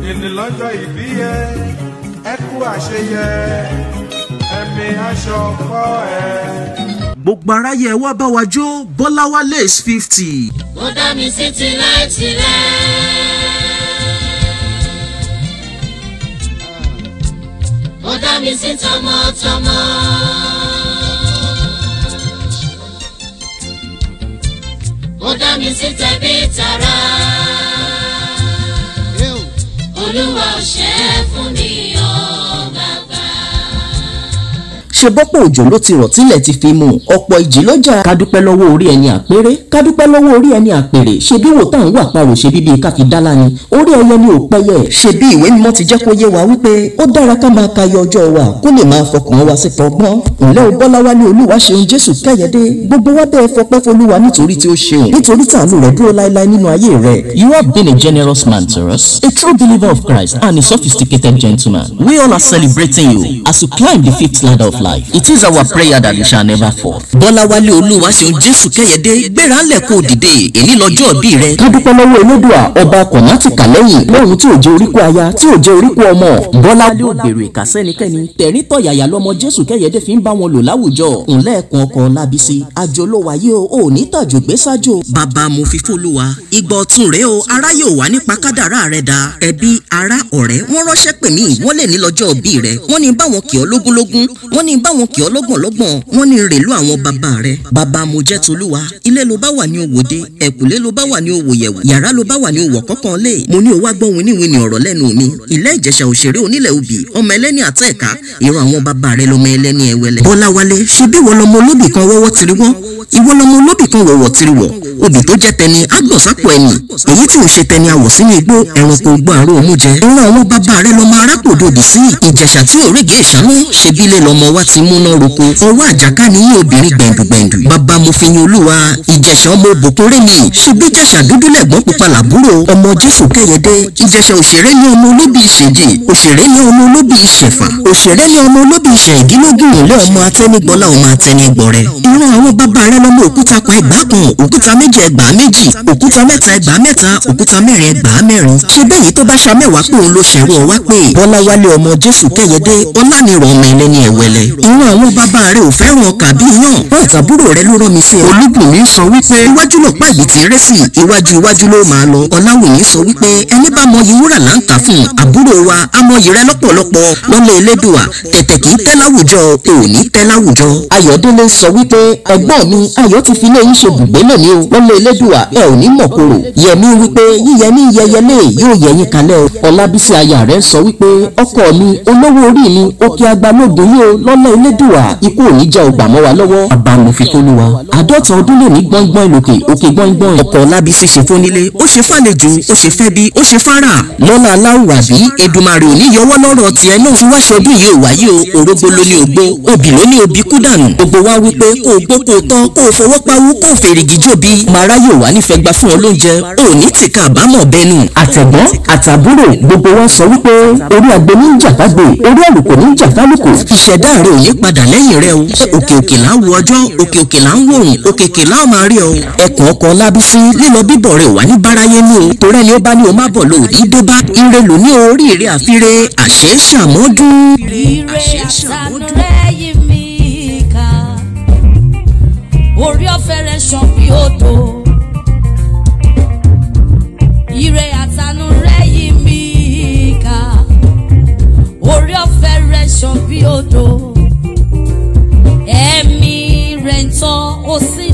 ènì lọ́jọ́ ìbí yẹ ẹ kú àṣeyẹ ẹ̀mí aṣọ kọ́ ẹ. gbogbo aráyé ẹ wá bá wa jó bọ́láwálé is fifty. ó dá mi sí tilẹ̀tilẹ̀. ó dá mi sí tọmọtọmọ. ó dá mi sí tẹbí tará. olúwa ò ṣe é fún mi ọ́ bàbá. ṣe bọ́pọ̀ òjò ló ti rọ̀ tílẹ̀ ti fi mú ọ̀pọ̀ ìjì lọ́jà kádúpẹ́ lọ́wọ́ orí ẹni àpérè kádúpẹ́ lọ́wọ́ orí ẹni àpèrè ṣe bí wò tá à ń wà parò ṣe bíbí káfí dálá ni orí ẹyẹ ni ò pẹ́yẹ ṣe bí ìwé mímọ́ ti jẹ́ kó yé wa wípé ó dára ká máa kayọ ọjọ́ wa kó lè máa fọkàn wa sí fọgbọ́n ǹlẹ́ o bọ́láwálé olúwa ṣeun jésù kẹ́yẹdé gbogbo wa bẹ́ẹ̀ fọpẹ́ folúwa nítorí tí ó ṣeun nítorí tàánú rẹ̀ dúró láéláé nínú ayé rẹ̀. you have been a generous man to us a true believer of christ and a sophisticated gentleman we all are celebrating you as you climb the fifth ladder of life it is our prayer that you shall never fall. bọ́láwálé olúwa ṣeun jésù kẹ́yẹdé gbéra ńlẹ̀ kó dìde èyí lọ́jọ́ bí rẹ. kádúpẹ́ lọ́wọ́ elédùà ọba kọ̀mátì kàlẹ́yìn lọ́run tí ò jẹ́ oríkó aya tí ò jẹ́ oríkó ọmọ. bọ́láwálé ò gbèrò ìkà sẹ́nikẹ́ni tẹ̀rín tọ̀yàyà lọ́mọ jésù kẹ́yẹdé fi ń bá wọn lò láwùjọ. ńlẹ́ ẹ̀kan ọkọ̀ lábísí àjò ló wáyé o ò ní tàjò gbé sájò. bàbá mo fi fólúwa ìgbà ọ̀tún rẹ o ará yóò wá nípa kádàrá rẹ da ẹbí ará ọ̀rẹ́ wọ́n ránṣẹ́ pè mí wọ́n lè ní lọ́jọ́ bí rẹ wọ́n ní báwọn kì ọ́ lógúnlógún wọ́n ní báwọn kì ọ́ lọ́gbọ̀nlọ́gbọ̀n wọ́n ní rèlú àwọn bàbá rẹ bàbá mo jẹ́ tolúwa ilé ló bá wà ní òwòde ẹ̀kúlé ló bá wà ní òwòyẹ̀wò yàrá ló bá wà ní òwò kọ́kàn lé mo ní o wá gbọ́ winiwini ọ̀rọ̀ lẹ́nu mi ilé ìjẹ̀ṣà òṣèré onílẹ̀ òbí ọmọ ẹlẹ́ni àtẹ̀ka ìran àwọn bàbá rẹ lọmọ ẹlẹ́ni ẹwẹlẹ. bọ́láwálé ṣe bí wọ́n lọmọ olóbì kan wọ́wọ́ tiri wọ́n ìwọ lọmọ olóbì kan wọ̀wọ̀ tiri wọ̀ obì tó jẹ́ tẹni agbọ̀sápò ẹni èyí tí ò ṣe tẹni àwọ̀ sínú igbó ẹranko gbọ́ àrò òmu jẹ. ìran àwọn bàbá rẹ lọmọ arákòdòdì sí ìjẹ̀ṣà tí òrìgì ìṣáná ṣebí ilé lọmọ wa ti múná roko ọwọ́ àjàká ni yín obìnrin gbẹ̀ndùgbẹ̀ndù bàbá mo fi yin olúwa ìjẹ̀ṣà ọmọ òbòkórè ni ṣebí ìjẹ̀ṣà dúdú lẹ̀gbọ́n pupa làbúrò ọmọ jésù kẹ́yẹdé ìjẹ̀ṣà òṣèré ní ọmọ olóbì ìṣèjì òṣèré ní ọmọ olóbì ìṣẹ̀fà òṣèré ní ọmọ olóbì ìṣẹ̀ ìdílógún ilé ọmọ atẹ́nigbọ́lá ọmọ atẹ́nigbọ̀rẹ́ ìran àwọn bàbá rẹ lọmọ òkúta kan ẹgbàá kan òkúta méjì ẹgbàá méjì òkúta mẹ́ta ẹgbàá mẹ́ta òkúta mẹ́rin ẹgbàá mẹ́rin ṣé bẹ́yìí tó bá ṣa mẹ́wàá pé òun ló ṣẹ̀rú ọ wá pé bọ́láwálé ọmọ jésù kẹ́yẹdé ọlánìrọ̀ ọmọ ẹlẹ́ni ẹ̀wẹ̀lẹ̀ ìran àwọn bàbá rẹ ò fẹ́ràn ọkà bí yàn wọ́n àtàbúrò rẹ ló rán mi sí ọ. olúbùnmi sọ wípé iwájú lọ pa ìbí ti rẹ́ sí iwájú iwájú ló máa lọ ọláwìyí sọ wípé ẹni bá mọyì wúrà là ń kà fún àbúrò wa amọyì rẹ lọ́pọ̀lọpọ̀ lọ́lẹ̀ elédùà tẹ̀tẹ̀ kì í tẹ́ láwùjọ ò ní tẹ́ láwùjọ. ayọ̀délé sọ wípé ẹ̀gbọ́n mi ayọ̀ ti fi ilé yín ṣe bùgbé lónìí o lọ́lẹ̀ elédùà ẹ ò ní mọ̀kòrò yẹmi wípé yíyẹmí yẹyẹlé yóò yẹyin kalẹ̀ o ọlábísí aya rẹ sọ wípé ọkọ mi olówó orí mi òkè agbálógún yìí o lọ́lẹ̀ elédùà ikú ò ní jẹ́ ògbà mọ́ wa lọ́wọ́ abamofifoluwa àádọ́ta ọdún lè ní gbọ́ngbọ́n ìlòkè òkè gbọ́ngbọ́n ọkọ̀ lábísí ṣe fónílé ó ṣe fàlejò ó ṣe fẹ́ bí ó ṣe fara lọ́la aláwùrábí edumare ò ní yọwọ́ lọ́rọ̀ tiẹ̀ náà fi wá ṣọdún yìí ò wáyé o orógbó ló ní ogbó obì ló ní obì kú dànù gbogbo wa wípé kó o gbó kó o tán kó o fọwọ́ pawú kó o fèrègì jòbí màrá yóò wá nífẹ̀ẹ́ gba fún ọ lóúnjẹ ò ní tìka àbámọ̀ bẹnu. àtẹ̀gbọ́n àtàbúrò gbogbo wa sọ wípé orí agbe ní jàkágbé orí àlùkò ní jàkálùkò ìṣẹ̀dá rẹ ò ní padà lẹ́yìn rẹ o òkè òkè là ń wo ọjọ́ òkè òkè là ń wòrùn òkè òkè là ń máa rí ọ. ẹkùn ọkọ lábísí lílọ bíbọ̀ rẹ̀ wà ní báráyé ní o torí ẹni ó bá ní o má bọ̀ lò ní dé bá ire lò ní oríire àfire àṣẹ ṣàmọ́dún. Ire àtànú rẹ̀ yí mi ká. Orí ọ̀fẹ́ rẹ̀ ṣàn bí odò. Ire àtànú rẹ̀ yí mi ká. Orí ọ̀fẹ́ rẹ̀ ṣàn bí odò. Ẹ̀mí rẹ̀ ń tọ́ ó sì